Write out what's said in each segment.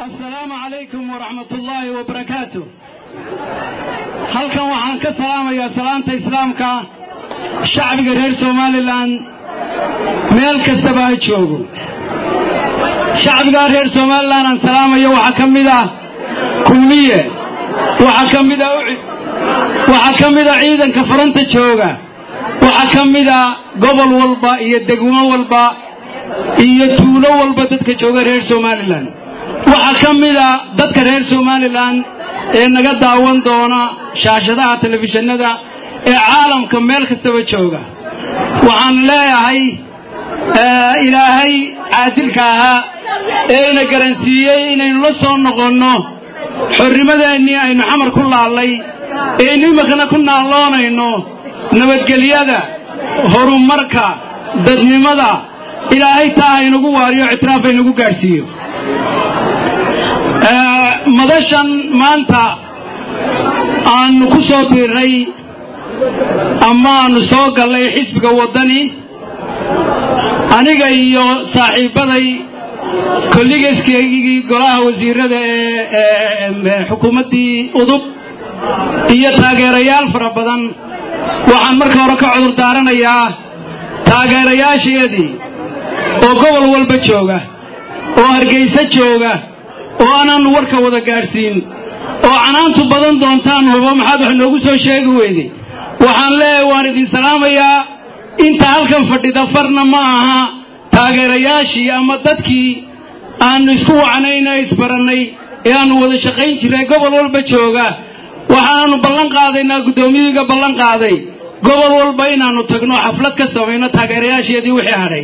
assalaamu calaykum waraxmat ullaahi wabarakaatu halkan waxaan ka salaamayaa salaanta islaamka shacbiga reer somalilan meel kastaba ha joogo shacbigaa reer somalilan aan salaamayo waxaa ka mid ah kulmiye waxaa ka mid a ucid waxaa ka mid a ciidanka furanta jooga waxaa ka mid a gobol walba iyo degmo walba iyo tuulo walba dadka jooga reer somalilan waxaa ka mid a dadka reer somalilan ee naga daawan doona shaashadaha telefishinada ee caalamka meel kastaba jooga waxaan leeyahay ilaahay caadilka ahaa ee ina garansiiyey inaynu la soo noqonno xornimadeennii aynu xamar ku laallay ee aynu iminkana ku naalloonayno nabadgelyada horumarka dadnimada ilaahay taa haynagu waariyo ictiraaf haynagu gaadhsiiyo madashan maanta aanu ku soo biirnay ama aanu soo gallay xisbiga waddani aniga iyo saaxiibbaday kolligeskaygii golaha wasiirada ee xukuumaddii udub iyo taageerayaal fara badan waxaan marka hore ka cudur daaranayaa taageerayaasheedii oo gobol walba jooga oo hargayso jooga oo aanaannu warka wada gaadhsiin oo canaantu badan doontaan hubo maxaad wax noogu soo sheegi weyday waxaan leeyahay waan idin salaamayaa inta halkan fadhida farna ma aha taageerayaashii ama dadkii aannu isku wacnayna isbarannay ee aannu wada shaqayn jirray gobol walba jooga waxaannu ballan qaadaynaa guddoomiyiga ballan qaaday gobol walba inaannu tagno xaflad ka samayno taageerayaasheedii wixii hadhay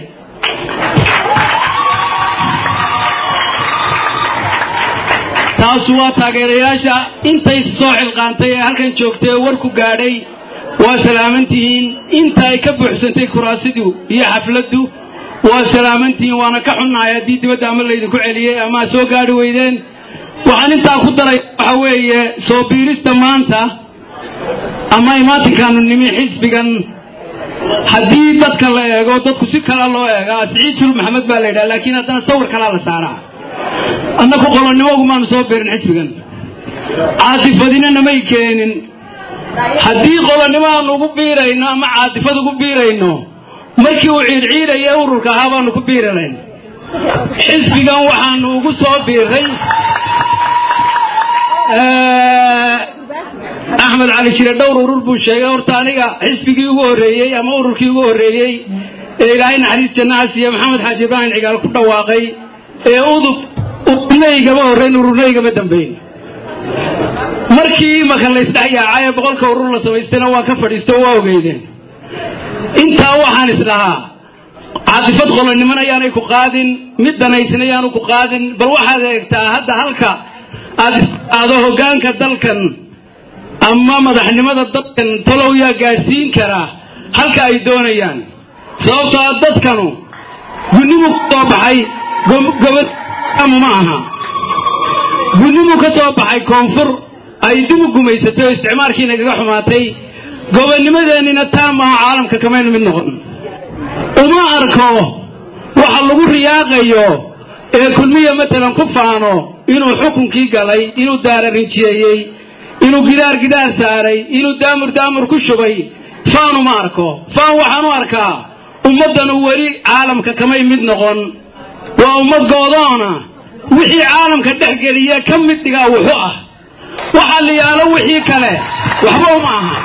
taasu waa taageerayaasha intay soo xilqaantay ee halkan joogtay ee warku gaadhay waa salaamantihiin inta ay ka buuxsantay kuraasidu iyo xafladdu waa salaamantihiin waana ka xunnahay haddii dibadda ama laydinku celiyey ama ad soo gaadhi weydeen waxaan intaa ku daray waxa weeye soo biirista maanta ama imaatinkaanu nimi xisbigan haddii dadka la eego dadku si kala loo eegaa siciid sul maxamed baa la yidhaha laakiin haddana sawir kalaa la saaraa annaku qolonnimogu maanu soo biirin xisbigan caatifadina namay keenin haddii qolonnimo aanu ugu biirayno ama caatifad ugu biirayno markii uu ciidciidaya ururka ahaa baanu ku biiranayn xisbigan waxaanu ugu soo biiray axmed cali jire dhowr urur buu sheegay horta aniga xisbigii ugu horreeyey ama ururkii ugu horreeyey ee ilaahay naxariis jannaha siiye maxamed xaaji ibraahim cigaal ku dhawaaqay ee udub ururnaygama horrayn ururnaygama dambayn markii imaka laysdhex yaacay ee boqolka urur la samaystayna waa ka fadhiisto waa ogeydeen intaa waxaan isdhahaa caatifad qolonimana ayaanay ku qaadin mid danaysna ayaanu ku qaadin bal waxaad eegtaa hadda halka aad isado hoggaanka dalkan ama madaxnimada dalkan talow yaa gaadhsiin karaa halka ay doonayaan sababtoo a dadkanu gudnimu ka soo baxay gobodmu ma aha gudnimu ka soo baxay koonfur ay dib u gumaysatay oo isticmaalkii nagaga xumaatay gobonnimadeennina taa maaho caalamka kamaynu mid noqon uma arko waxa lagu riyaaqayo ee kulmiya matalan ku faano inuu xukunkii galay inuu daararinjiyeeyey inuu gidaar gidaar saaray inuu daamur daamur ku shubay faan uma arko faan waxaan u arkaa ummaddanu weli caalamka kamay mid noqon waa ummad goodoona wixii caalamka dhex geliya ka mid dhigaa wuxu ah waxaa la yaalo wixii kale waxba uma aha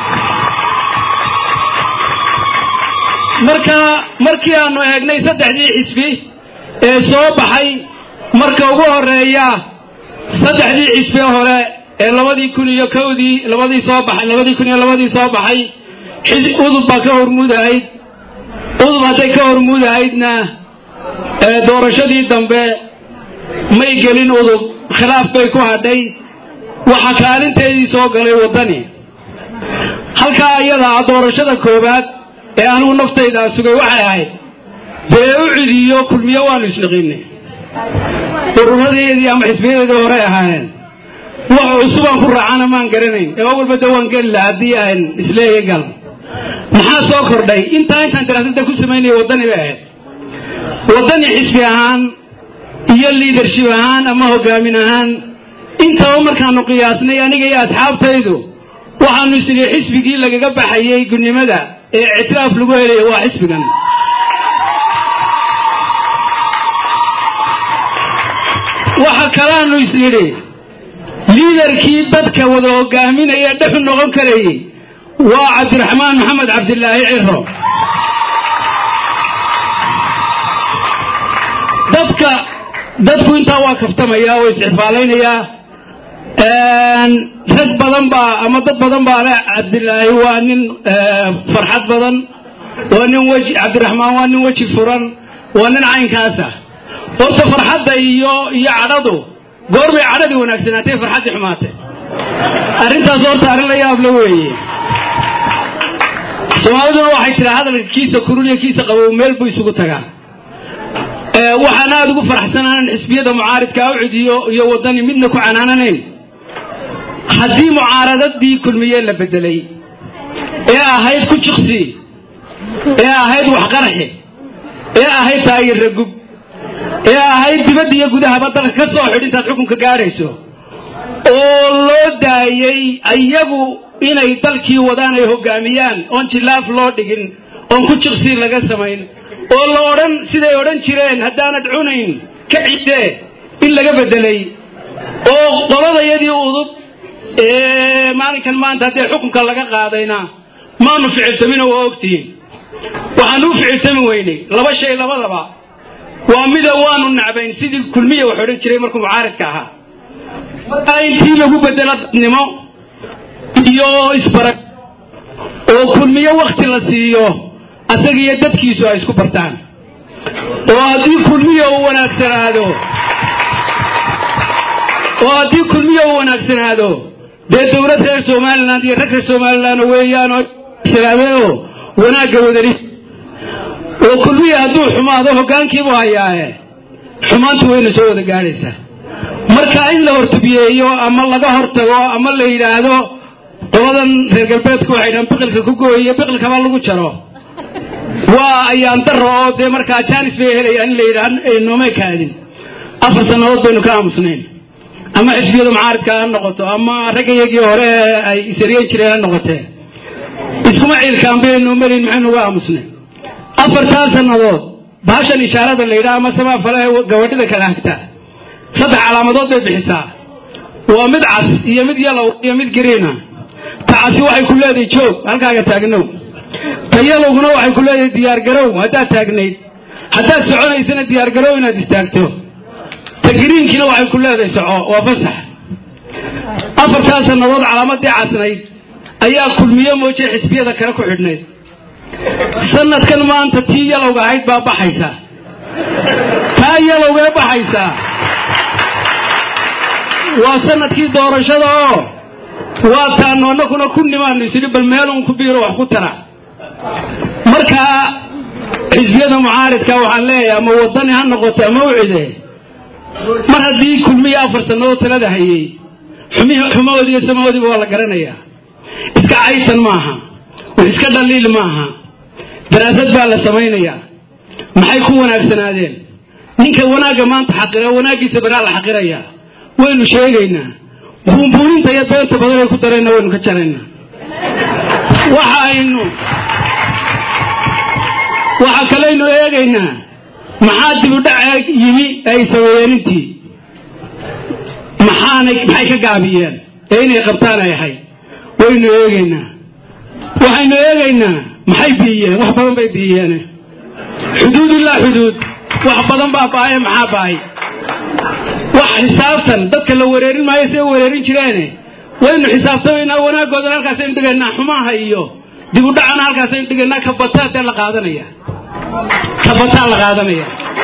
marka markii aanu eegnay saddexdii xisbi ee soo baxay marka ugu horeeya saddexdii xisbi hore ee labadii kun iyo kowdii labadii soo baxay labadii kun iyo labadii soo baxay udub baa ka hormuudahayd udub hadday ka hormuudahaydna doorashadii dambe may gelin udub khilaaf bay ku hadhay waxa kaalinteedii soo galay waddani halkaa iyadaa doorashada koowaad ee anigu naftaydaa sugay waxay ahayd dee u cidiyo kulmiyo waanu isnaqinay ururadeedii ama xisbiyadeedii horey ahaayeen wax cusubaan ku raacana maan garanayn ee walba de waan geli laha haddii aan isleeya gal maxaa soo kordhay intaa intaan daraasadda ku samaynaya waddani bay ahayd waddani xisbi ahaan iyo liadership ahaan ama hogaamin ahaan intaba markaanu qiyaasnay aniga iyo asxaabtaydu waxaanu isnii xisbigii lagaga baxayey gudnimada ee ictiraaf lagu helaya waa xisbigan waxa kalaanu isnidhi liidarkii dadka wada hogaaminaya dhexu noqon karayey waa cabdiraxmaan maxamed cabdilaahi ciro dadka dadku intaa waa kaftamaya oo isxifaalaynayaa rag badan baa ama dad badan baa le cabdilaahi waa nin farxad badan waa nin weji cabdiraxmaan waa nin weji furan waa nin caynkaasa horta farxadda iyo iyo cadhadu goorbay cadhadii wanaagsanaatay farxaddii xumaatay arrintaas horta arrin la yaabla weeye soomaaliduna waxay tiraa hadalka kiisa kurul iyo kiisa qabow meel buu isugu tagaa waxaan aada ugu faraxsanaanan xisbiyada mucaaridka awcid iyo iyo waddani midna ku canaananayn haddii mucaaradadii kulmiye la bedelay ee ahayd ku jiqsi ee ahayd waxqarxi ee ahayd taayirra gub ee ahayd dibadda iyo gudahaba dalka ka soo xidh intaad xukunka gaadhayso oo loo daayey ayagu inay dalkii wadaan ay hoggaamiyaan oon jilaaf loo dhigin oon ku jiqsi laga samayn oo la odhan siday odhan jireen haddaanad cunayn ka cidee in laga bedelay oo qoladayadii udub ee maalinkan maanta haddee xukunka laga qaadayna maanu ficiltamino waa ogtihiin waxaanu u ficiltami weynay laba shay labadaba waa mida waanu nacbayn sidii kulmiya wax odhan jiray markuu mucaaridka ahaa intii lagu bedelo dadnimo iyo isbarag oo kulmiyo wakti la siiyo asaga iyo dadkiisu ay isku bartaan oo haddii kulmiya uu wanaagsanaado oo haddii kulmiya uu wanaagsanaado dee dowlad reer somaliland iyo rag reer somaliland weeyaan oo sanaadeo wanaagga wadani oo kulmiya hadduu xumaado hoggaankiibuu hayaaye xumaantu wayna soo wada gaadhaysaa marka in la hortubiyeeyo ama laga hortago ama la yidhaahdo qoladan reer galbeedku waxay dhahan biqilka ku gooyiyo biqilkaba lagu jaro waa ayaan daro oo dee markaa jaanis bay helayaan in la yidhaah noomay kaadin afar sannadood baynu ka aamusnayn ama xisbiyada mucaaridka ha noqoto ama raggayagii hore ay isaryen jireen ha noqotee iskuma ciilkaan baynu marin maxaynu uga aamusnay afartaa sannadood bahashan ishaarada la yidhaha ama samaa fale gabadhida kala hagta saddex calaamadood bay bixisaa waa mid cas iyo mid yalow iyo mid gariina ta casi waxay ku leedahay joog halkaaga taagnow ta yalowguna waxay ku leedahay diyaargarow haddaad taagnayd haddaad soconaysana diyaargarow inaad istaagto ta gariinkiina waxay ku leedahay soco waa fasax afartaa sannadood calaamadii casnayd ayaa kulmiye mooje xisbiyada kale ku xidhnayd sanadkan maanta tii yalowga ahayd baa baxaysa taa yalowgee baxaysaa waa sanadkii doorashada oo waa taanu annaguna ku nimaanu isiri bal meelun ku biiro wax ku tara markaa xisbiyada mucaaridka waxaan leeyahay ama waddani ha noqoto ama ucide mar haddii kulmiya afar sannadood talada hayey xumahoodii iyo samahoodiiba waa la garanayaa iska caytan maaha wax iska dhaliil maaha daraasad baa la samaynayaa maxay ku wanaagsanaadeen ninka wanaagga maanta xaqira wanaaggiisa baraa la xaqirayaa waynu sheegaynaa buunbuuninta iyo beenta badan ay ku dareenna waynu ka jaraynaa waxa aynu waxa kalaynu eegaynaa maxaa dibudhac yimi ay sameeyeen intii maxaanay maxay ka gaabiyeen ee inay qabtaan ay ahayd waynu eegaynaa waxaynu eegaynaa maxay biiyeen wax badan bay biiyeen xuduud ilaa xuduud wax badan baa baaye maxaa baay wax xisaabtan dadka la wareerin maayo siday wareerin jireene waynu xisaabtamaynaa wanaaggoodana halkaasaynu dhigaynaa xumaha iyo dibudhacana halkaasaynu dhigaynaa kabataatee la qaadanaya kabataa la qaadanaya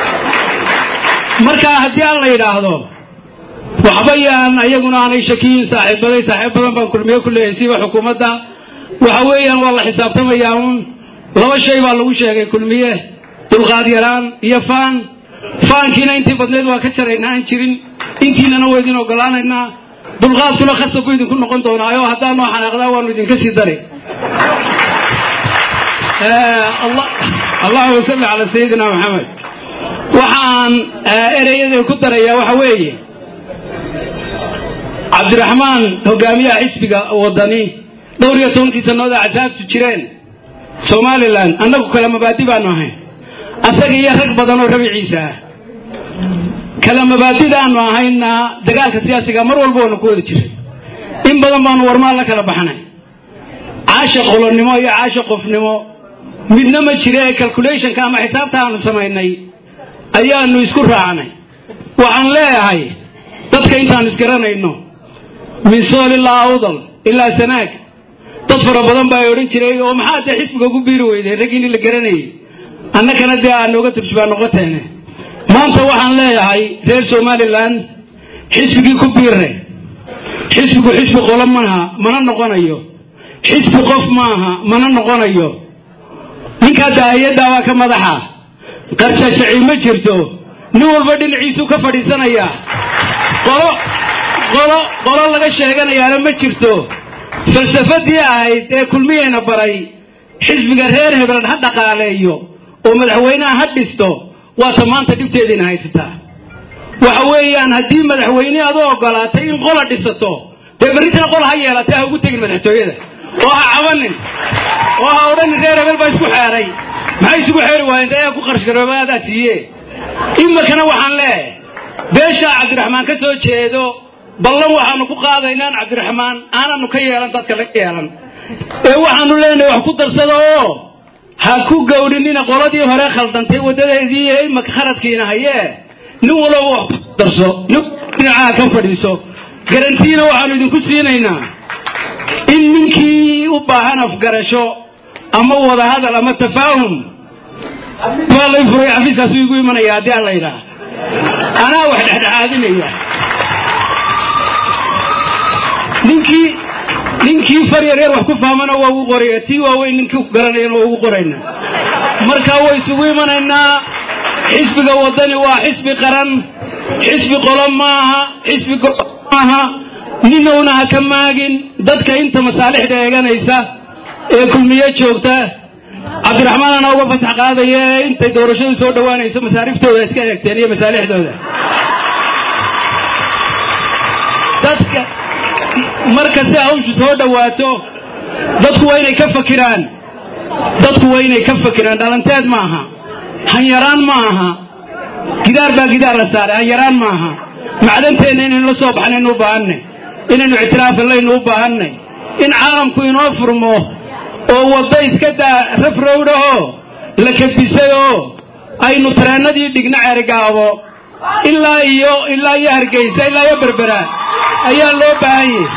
marka haddii aan la yidhaahdo waxba yaan ayaguna aanay shakiyin saaxiibaday saaxiib badan baan kulmiye ku leeyahay siba xukuumadda waxa weeyaan waa la xisaabtamayaa uun laba shay baa lagu sheegay kulmiye dulqaad yaraan iyo faan faankiina intii badneed waa ka jaraynaa aan jirin intiinana waa idin ogolaanaynaa dulqaadkuna khasab buu idinku noqon doonaayo haddaa noo xanaaqdaa waanu idinka sii dari allahuma salli calaa sayidina maxamed waxa aan ereyada ku darayaa waxa weeye cabdiraxmaan hogaamiyaha xisbiga wadani dhowr iyo tobankii sanooda axsaabtu jireen somalilan annagu kala mabaadi baanu ahayn asaga iyo rag badan oo rabiciisa ah kala mabaadidaanu ahayna dagaalka siyaasiga mar walba waanu ku wada jiray in badan baanu warmaal la kala baxnay caasha qolonnimo iyo caasha qofnimo midna ma jire calculationka ama xisaabta aanu samaynay ayaanu isku raacnay waxaan leeyahay dadka intaanu isgaranayno min sool ilaa awdal ilaa sanaag dad fara badan baa odhan jiray oo maxaa dee xisbiga ugu biiri weydeen raggiini la garanayay annagana dee aan nooga turjubaa noqoteene maanta waxaan leeyahay reer somalilan xisbigii ku biirre xisbigu xisbi qolo maaha mana noqonayo xisbi qof maaha mana noqonayo ninkaa daahiyaddaa waa ka madaxa qarshaashaci ma jirto nin walba dhinaciisuu ka fadhiisanayaa qolo qolo qolo laga sheeganayaana ma jirto falsafadii ahayd ee kulmiyeyna baray xisbiga reer hebel ha dhaqaaleeyo oo madaxweynaha ha dhisto waata maanta dhibteediina haysataa waxa weeyaan haddii madaxweyne adu ogolaatay in qola dhisato dee berritana qola ha yeelatay ha ugu tegin madaxtooyada oo ha cabanin oo ha odhanin reer hebel baa isku xeeray maxay isugu xeeri waayeen dee ku qarshgaroobadaa siiye iminkana waxaan leeyahay beeshaa cabdiraxmaan ka soo jeedo ballan waxaanu ku qaadaynaan cabdiraxmaan aananu ka yeelan dadka la yeelan ee waxaanu leenahay wax ku darsada oo ha ku gowdhinina qoladii hore khaldantay waddadeedii imaka khaladkiina hayee nin walaba wax ku darso nin dhinacaha ka fadhiiso garantiina waxaanu idinku siinaynaa in ninkii u baahan afgarasho ama wadahadal ama tafaahum waa lay furay xafiiskaasuu igu imanaya haddii aan la yidhaah anaa wax dhexdhexaadinaya ninkii ninkii far yaryar wax ku fahmana waa ugu qoraya tii waaweyn ninkii ku garanayana waa ugu qorayna marka way isugu imanaynaa xisbiga waddani waa xisbi qaran xisbi qolo maaha xisbi go maaha ninowna ha ka maagin dadka inta masaalixda eeganaysa ee kulmiye joogta cabdiraxmaan ana uga fasax qaadaya ee intay doorashadu soo dhowaanayso masaariftooda iska eegteen iyo masaalixdooda dadka marka si hawshu soo dhowaato dadku waa inay ka fakiraan dadku waa inay ka fakiraan dhalanteed maaha hanyaraan ma aha gidaar baa gidaar la saaray hanyaraan maaha macdanteenna inaynu la soo baxnaynu u baahanay inaynu ictiraafallaynu u baahannay in caalamku inoo furmo oo wadda iska daa rafrowdhahoo la kabisay oo aynu tareennadii dhigno ceerigaabo ilaa iyo ilaa iyo hargeysa ilaa iyo berbera ayaa loo baahan yahay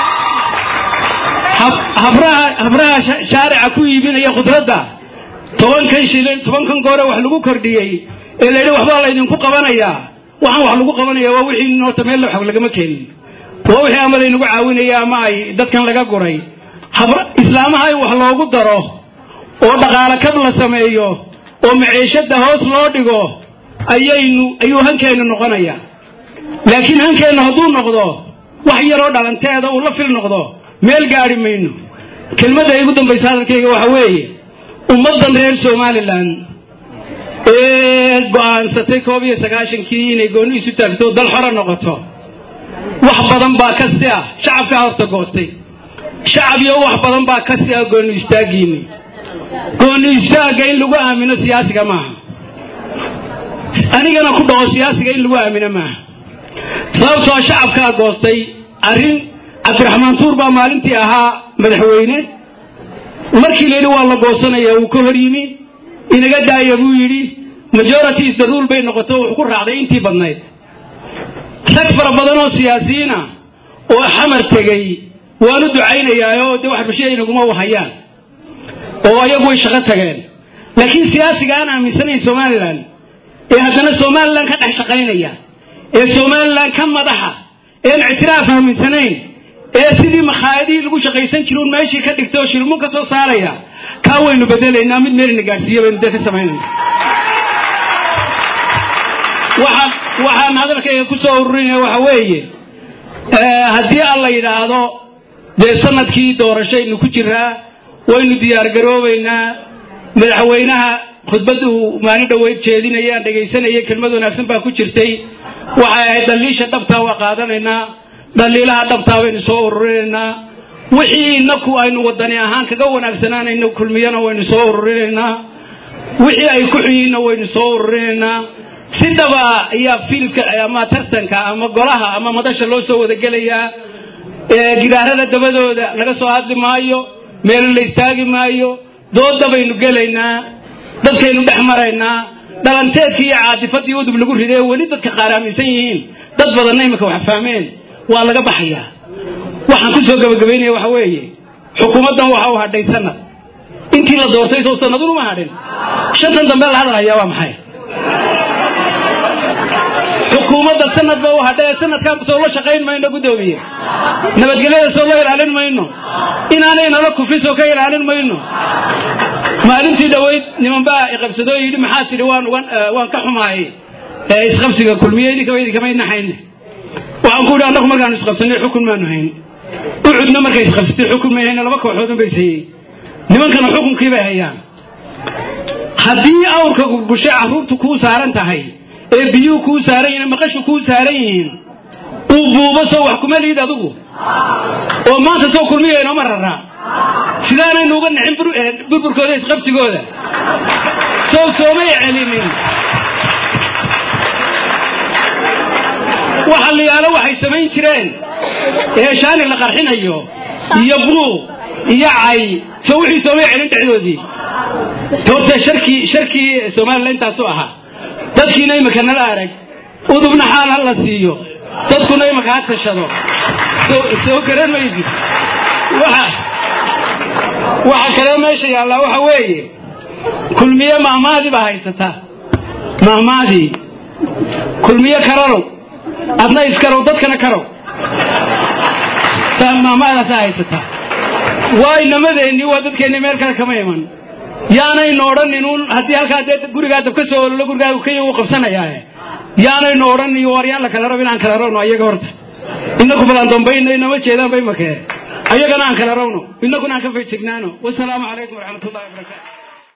habraha habraha shaarica ku iibinaya khudradda tobankan shilin tobankan goore wax lagu kordhiyey ee layidhi waxbaa laydinku qabanayaa waxaan wax lagu qabanaya waa wixii noota meel xog lagama keenin waa wixii ama laynagu caawinaya ama ay dadkan laga guray islaamaha in wax loogu daro oo dhaqaalo kab la sameeyo oo maciishadda hoos loo dhigo ayaynu ayuu hankeennu noqonaya laakiin hankeennu hadduu noqdo wax yaroo dhalanteeda uu la fil noqdo meel gaadhi mayno kelmadda igu dambaysa hadalkayga waxa weeye ummaddan reer somalilan ee go'aansatay koob iyo sagaashankii inay goonni isu taagto dal xoro noqoto wax badan baa ka si ah shacabkaa horta goostay shacab iyo wax badan baa ka si ah goonni istaaggiinni goonni istaagga in lagu aamino siyaasiga maaha anigana ku dhaho siyaasiga in lagu aamino maaha sababtoo shacabkaa goostay arrin cabdiraxmaan tuur baa maalintii ahaa madaxweyne markii la yidhi waa la goosanaya uu ka hor yimi inaga daaya buu yidhi majority is the rule bay noqoto wuxuu ku raacday intii badnayd rag fara badan oo siyaasiyiina oo xamar tegey waanu ducaynayaayoo dee wax bulshada inaguma wahayaan oo ayagu way shaqo tageen laakiin siyaasiga aan aaminsanayn somalilan ee haddana somalilan ka dhex shaqaynaya ee somalilan ka madaxa een ictiraaf aaminsanayn ee sidii makhaayadihii lagu shaqaysan jira un meeshii ka dhigtay oo shilmun ka soo saaraya kaa waynu bedelaynaa mid meelina gaadhsiiya baynu dee ka samaynayna waxaan waxaan hadalkayga ku soo ururinaya waxa weeye haddii alla yidhaahdo dee sanadkii doorashaynu ku jiraa waynu diyaar garoobaynaa madaxweynaha khudbad uu maalin dhoweyd jeedinaya aan dhegaysanayay kelmad wanaagsan baa ku jirtay waxay ahayd dhaliisha dhabtaa waa qaadanaynaa dhaliilaha dhabtaa baynu soo ururinaynaa wixii inaku aynu wadani ahaan kaga wanaagsanaanayno kulmiyana waynu soo ururinaynaa wixii ay ku xunyiinna waynu soo ururinaynaa si dhaba ayaa fiilka ama tartanka ama golaha ama madasha loo soo wadagelayaa gidaarada dabadooda laga soo hadli maayo meelo la istaagi maayo dooda baynu gelaynaa dadkaynu dhex maraynaa dhalanteedkii iyo caadifadii udub lagu riday weli dadka qaar aaminsan yihiin dad badanna imika wax fahmeen waa laga baxayaa waxaan ku soo gabagabaynaya waxa weeye xukuumaddan waxa u hadhay sanad intii la doortay soo sanadun uma hadhin shantan dambe la hadalhayaa waa maxay xukuumadda sanad ba u hadhay sanadkaa soo la shaqayn mayno guddoomiye nabadgelyada soo la ilaalin mayno inaanay nala kufin soo ka ilaalin mayno maalintii dhoweyd niman baa iqabsadoo yidhi maxaa tidhi waan ugan waan ka xumaayay isqabsiga kulmiye idinkaba idinkama naxayne waxaan ku yidhi annagu markaanu isqabsanay xukun maanu hayn ucudna markay isqabsatay xukun may hayna laba kooxoodun bay sayey nimankana xukunkii bay hayaan haddii awrka gurgushay carruurtu kuu saaran tahay ee biyuhu kuu saaran yihiin maqashu kuu saaran yihiin uu buubo soo wax kuma liid adigu oo maanta soo kulmiya inooma raraa sidaanaynu uga nixin burburkooda isqabsigooda sow soomay celinin waxa la yaalo waxay samayn jireen ee shaani la qarxinayo iyo buuq iyo cay soo wixii soomay celin dhexdoodii horta sharkii sharkii somalilan intaasu ahaa dadkiina imika nala arag udubna xaal ha la siiyo dadkuna imika ha tashado soo garan maysid waxa waxa kale meesha yaallaa waxa weeye kulmiye mahmaadii baa haysataa mahmaadii kulmiye kararow adna iskarow dadkana karow mahmaadaasaa haysataa waa inamadeenni waa dadkeenni meel kale kama iman yaanaynu odhanin uun haddii halkaa dee gurigaa dab ka soo ololo gurigaagu kaya uu qabsanayaae yaanaynu odhanin war yaan la kala rab inaan kala rawno ayaga horta inaku balan dambayna inama jeedaan bay makee ayagana aan kala rawno inakuna aan ka fejignaano wasalaamu calaykum waraxmat ullahi wabarakaatu